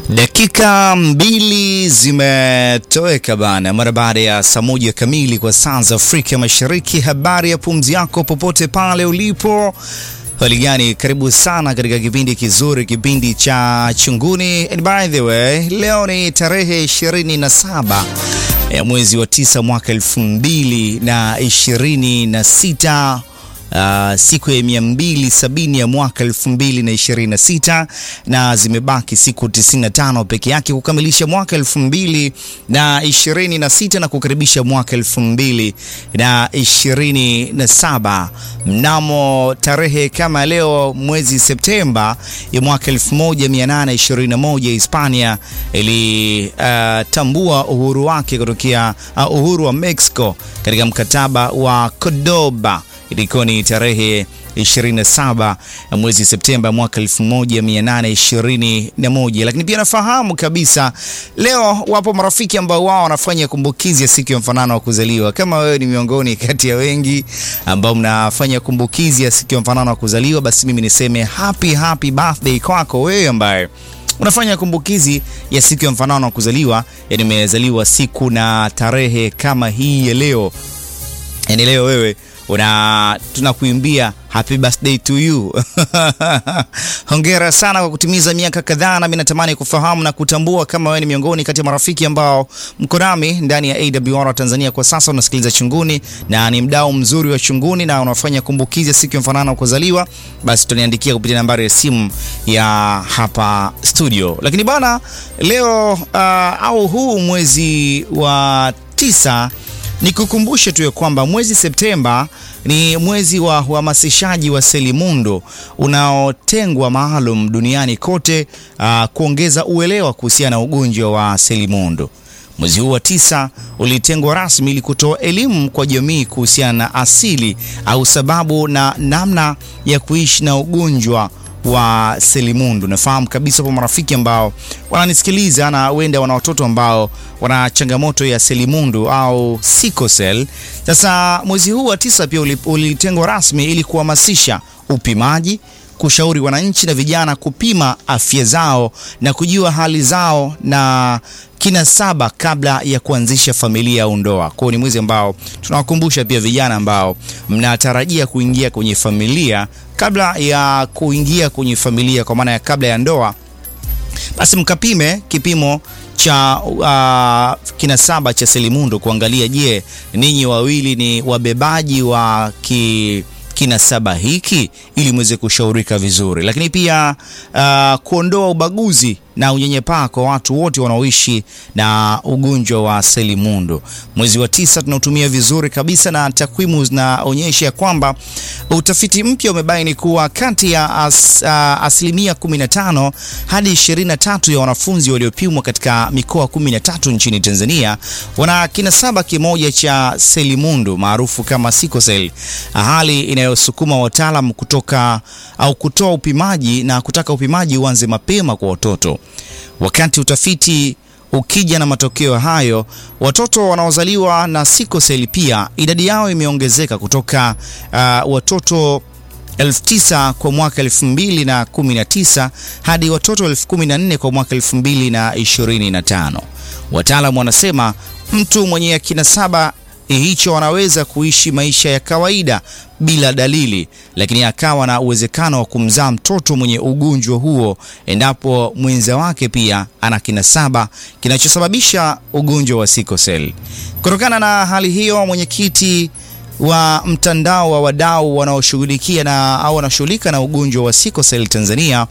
Dakika mbili zimetoweka bana, mara baada ya saa moja kamili kwa saa za Afrika Mashariki. Habari ya pumzi yako popote pale ulipo, hali gani? Karibu sana katika kipindi kizuri, kipindi cha Chunguni. And by the way, leo ni tarehe 27 ya mwezi wa tisa mwaka elfu mbili na ishirini na sita. Uh, siku ya mia mbili sabini ya mwaka elfu mbili na ishirini na sita na zimebaki siku 95 peke yake kukamilisha mwaka elfu mbili na ishirini na sita na kukaribisha mwaka elfu mbili na ishirini na saba mnamo tarehe kama leo mwezi Septemba ya mwaka 1821 Hispania ilitambua uh, uhuru wake kutokea uh, uhuru wa Mexico katika mkataba wa Cordoba ilikuwa ni tarehe 27 mwezi Septemba mwaka 1821. Lakini pia nafahamu kabisa leo wapo marafiki ambao wao wanafanya kumbukizi ya siku ya mfanano wa kuzaliwa. Kama wewe ni miongoni kati ya wengi ambao mnafanya kumbukizi ya siku ya mfanano wa kuzaliwa, basi mimi niseme happy happy birthday kwako wewe ambaye unafanya kumbukizi ya siku ya mfanano wa kuzaliwa, yani umezaliwa siku na tarehe kama hii ya leo, yani leo wewe una tunakuimbia happy birthday to you. Hongera sana kwa kutimiza miaka kadhaa, nami natamani kufahamu na kutambua kama wewe ni miongoni kati ya marafiki ambao mko nami ndani ya AWR Tanzania kwa sasa, unasikiliza Chunguni na ni mdau mzuri wa Chunguni na unafanya kumbukizi ya siku ya mfanano wa kuzaliwa, basi tuniandikia kupitia nambari ya simu ya hapa studio. Lakini bana, leo uh, au huu mwezi wa tisa Nikukumbushe tu ya kwamba mwezi Septemba ni mwezi wa uhamasishaji wa selimundu unaotengwa maalum duniani kote, uh, kuongeza uelewa kuhusiana na ugonjwa wa selimundu. Mwezi huu wa tisa ulitengwa rasmi ili kutoa elimu kwa jamii kuhusiana na asili au sababu na namna ya kuishi na ugonjwa wa selimundu. Nafahamu kabisa kwa marafiki ambao wananisikiliza na wenda wana watoto ambao wana changamoto ya selimundu au sickle cell. Sasa mwezi huu wa tisa pia ulitengwa rasmi ili kuhamasisha upimaji, kushauri wananchi na vijana kupima afya zao na kujua hali zao na kina saba kabla ya kuanzisha familia au ndoa. Kwa hiyo ni mwezi ambao tunawakumbusha pia vijana ambao mnatarajia kuingia kwenye familia, kabla ya kuingia kwenye familia, kwa maana ya kabla ya ndoa, basi mkapime kipimo cha uh, kinasaba cha selimundu kuangalia, je, ninyi wawili ni wabebaji wa ki kinasaba hiki ili mweze kushaurika vizuri, lakini pia uh, kuondoa ubaguzi na unyanyapaa kwa watu wote wanaoishi na ugonjwa wa selimundu. Mwezi wa tisa tunautumia vizuri kabisa, na takwimu zinaonyesha ya kwamba utafiti mpya umebaini kuwa kati ya as, uh, asilimia 15 hadi 23 ya wanafunzi waliopimwa katika mikoa 13 nchini Tanzania wana kinasaba kimoja cha selimundu maarufu kama sickle cell, hali inayosukuma wataalam kutoka au kutoa upimaji na kutaka upimaji uanze mapema kwa watoto. Wakati utafiti ukija na matokeo hayo, watoto wanaozaliwa na sickle cell pia idadi yao imeongezeka kutoka uh, watoto elfu tisa kwa mwaka elfu mbili na kumi na tisa hadi watoto elfu kumi na nne kwa mwaka elfu mbili na ishirini na tano. Wataalamu wanasema mtu mwenye kinasaba hicho anaweza kuishi maisha ya kawaida bila dalili, lakini akawa na uwezekano wa kumzaa mtoto mwenye ugonjwa huo endapo mwenza wake pia ana kinasaba kinachosababisha ugonjwa wa sickle cell. Kutokana na hali hiyo, mwenyekiti wa mtandao wa wadau wanaoshughulikia na au wanaoshughulika na ugonjwa wa sickle cell Tanzania,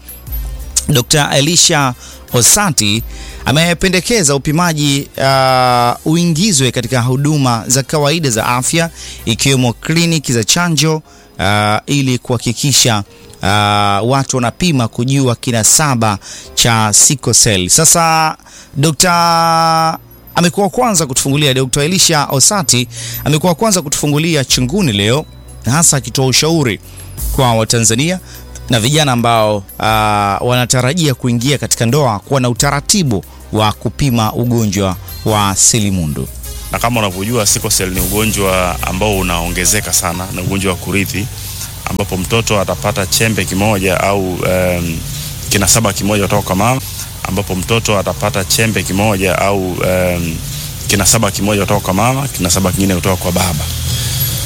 Dr. Elisha Osati amependekeza upimaji uh, uingizwe katika huduma za kawaida za afya ikiwemo kliniki za chanjo uh, ili kuhakikisha uh, watu wanapima kujua kinasaba cha sickle cell. Sasa Dr. amekuwa kwanza kutufungulia, Dr. Elisha Osati amekuwa kwanza kutufungulia Chunguni leo, hasa akitoa ushauri kwa Watanzania na vijana ambao uh, wanatarajia kuingia katika ndoa kuwa na utaratibu wa kupima ugonjwa wa selimundu. Na kama unavyojua sickle cell ni ugonjwa ambao unaongezeka sana, na ugonjwa wa kurithi ambapo mtoto atapata chembe kimoja au um, kinasaba kimoja kutoka kwa mama, ambapo mtoto atapata chembe kimoja au um, kinasaba kimoja kutoka kwa mama, kinasaba kingine kutoka kwa baba.